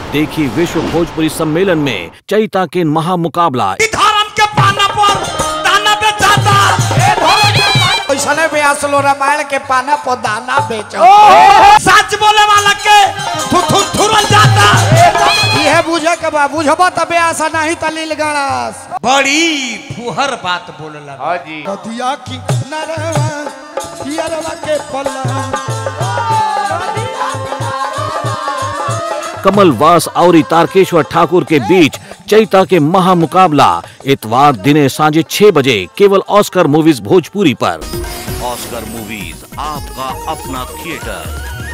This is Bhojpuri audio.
देखी विश्व भोजपुरी सम्मेलन में चैता के महामुकाबला धर्म के पाना पर दाना बेचाता ऐसने में असलो रामायण के पाना पर दाना बेचो सच बोले वाला के थु थु थुरल जाता इहे बुझे के बा बुझबो तबे आशा नहीं तलील गणस बड़ी फुहर बात बोलला हाँ जी दिया की नरवा पियरवा के पल्ला कमल वास और तारकेश्वर ठाकुर के बीच चैता के महामुकाबला इतवार दिने सांझे छह बजे केवल ऑस्कर मूवीज भोजपुरी पर ऑस्कर मूवीज आपका अपना थिएटर